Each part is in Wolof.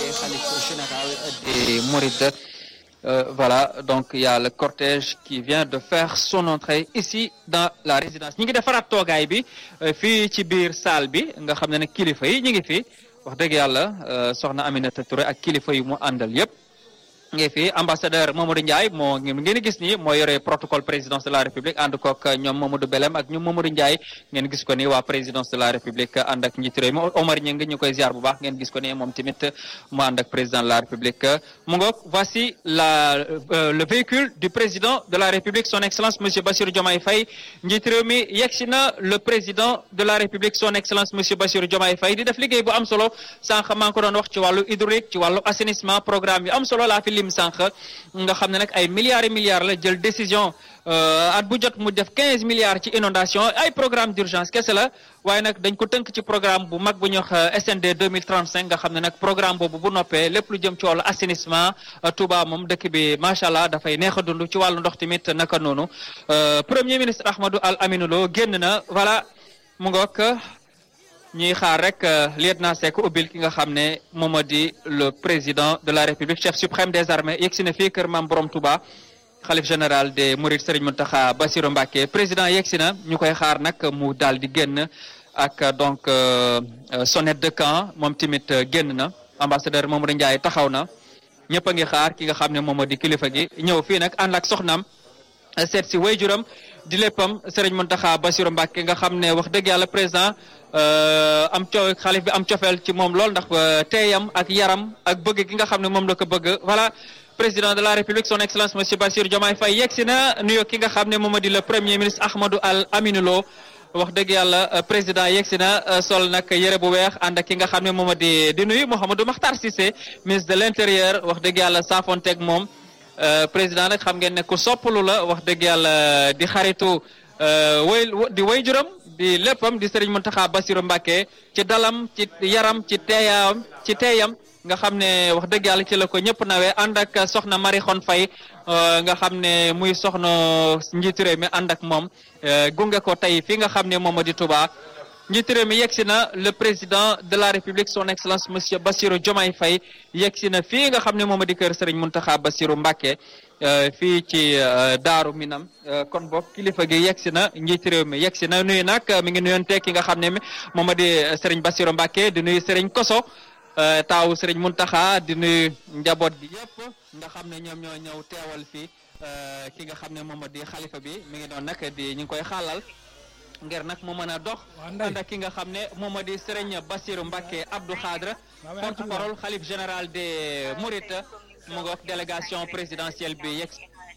khalife général des Mourides. Euh, voilà, donc il y a le cortège qui vient de faire son entrée ici dans la résidence ñi ngi defaraat toogaay bi fii ci biir salle bi nga xam ne nag kilifa yi ñu ngi fi wax dëgg yàlla soxna Aminata Touré ak kilifa yi mu àndal yëpp. ngi fi ambassadeur Mamadou Ndiaye moo ngeen gis ni moo yore protocole présidence de la république ànd kook ñoom Mamadou Belem ak ñoom Mamadou Ndiaye ngeen gis ko ni waa présidence de la république ànd ak njiitu réew mi Omar Ñing ñu koy ziar bu baax ngeen gis ko ni moom tamit mu ànd ak président de la république mu ngoog voici la le véhicule du président de la république son excellence monsieur Bassirou Diomaye Faye njiitu réew mi yegsi na le président de la république son excellence monsieur Bassirou Diomaye Faye di def liggéey bu am solo sànq maa ngi ko doon wax ci wàllu hydraulique ci wàllu assainissement programme yu am solo laa fi lim sànq nga xam ne nag ay milliards et milliards la jël décision at bu jot mu def quinze milliards ci inondation ay programme d'urgence kese la waaye nag dañ ko tënk ci programme bu mag bu ñuy wax SND 2035 nga xam ne nag programme boobu bu noppee lépp lu jëm ci wàllu assainissement Touba moom dëkk bi macha allah dafay neex a dund ci wàllu ndox tamit naka noonu premier ministre Ahmadou Al Aminou Lo génn na voilà mu ngoog ñuy xaar rek lieutenant Seck ubbil ki nga xam ne moom moo di le président de la république chef suprême des armées yegg si na fii kër maam Borom Touba xalif général des Mourides Serigne Mountakha Bassirou Mbacké président yegg si na ñu koy xaar nag mu daal di génn ak donc sonnette de camp moom tamit génn na ambassadeur Mamadou Ndiaye taxaw na ñëpp a ngi xaar ki nga xam ne moom moo di kilifa gi ñëw fii nag ànd ak soxnaam seet si wayjuram di léppam Serigne Mountakha Bassirou Mbacké nga xam ne wax dëgg yàlla président am co xalif bi am cofeel ci moom lool ndax teeyam ak yaram ak bëgg gi nga xam ne moom la ko bëgg voilà président de la république son excellence monsieur Bassirou Diomaye Faye yegsi na nuyoo ki nga xam ne moom di le premier ministre Ahmadou Al Aminou Lo wax dëgg yàlla président yegsi na sol nag yëre bu weex ànd ak ki nga xam ne moom di di nuyu Mouhamadou Makhtar Cissé ministre de l'intérieur wax dëgg yàlla saafonteeg moom président nag xam ngeen ne ku soppalu la wax dëgg yàlla di xaritu way di way juram di léppam di Serigne Mountakha Bassirou Mbacké ci dalam ci yaram ci teeyam ci teeyam nga xam ne wax dëgg yàlla ci la ko ñëpp nawee ànd ak soxna Marie Khone Faye nga xam ne muy soxna njiitu réew mi ànd ak moom gunge ko tey fii nga xam ne moom di Touba njiitu réew mi yegsi na le président de la république son excellence monsieur Bassirou Diomaye Faye yegsi na fii nga xam ne moom di kër Serigne Mountakha Bassirou Mbacké fii ci Daaru Minam kon boog kilifa gi yegsi na njiitu réew mi yegsi na nuyu nag mi ngi nuyoon tekki nga xam ne moom di Serigne Bassirou Mbacké di nuyu Serigne Koso taawu Serigne Mountakha di nuyu njaboot gi yëpp nga xam ne ñoom ñoo ñëw teewal fii ki nga xam ne moom di xalifa bi mi ngi doon nag di ñu ngi koy xaalal ngir nag mu mën a dox ànd ak ki nga xam ne moom di Serigne Bassirou Mbacké Abdou Khadre porte-parole xalif général des Mourides mu ngoog délégation présidentielle bi yegg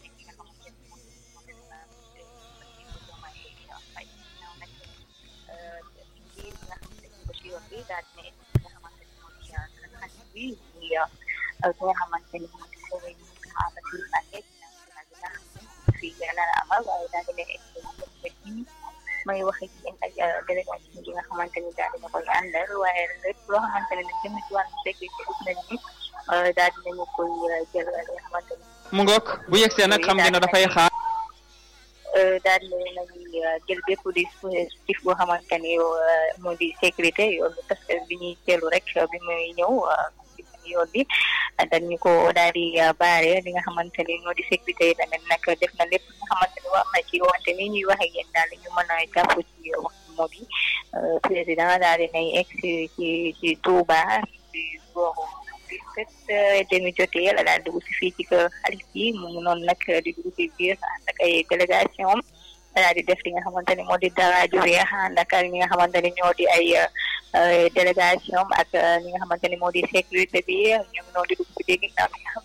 ki nga xamante ni moom Serigne Mountakha Bassirou Mbacké fii la amal waaye daal di leen may wax ak yéen ak délégation bi nga xamante ni daal dina koy àndal waaye lépp loo xamante ne nag jëm ci wàllu sécurité gis nañ ni daal dinañu koy jël li nga xamante ni mu ngoog bu yegsee nag xam ngeen ne dafay xaar daal nañuy jël bépp dispositif boo xamante ni moo di sécurité yoonu parce que bi ñuy teelu rek bi muy ñëw yoon bi dañu ko daal di baare li nga xamante ni moo di sécurité yi tamit nag def na lépp li nga xamante ni wax na ci wante ni ñuy waxe yéen daal ñu mën a jàpp ci wax moo di président daal di nay egg ci ci ci Touba ci booru dix-sept demi jotee la daal dugg si fii ci kër xalif bi mu ngi noonu nag di dugg ci biir ànd ak ay délégation daal di def li nga xamante ni moo di dara ju weex ànd ak ñi nga xamante ni ñoo di ay délégation ak li nga xamante ni moo di sécurité bi ñoom ñoo di dugg ci dégg naa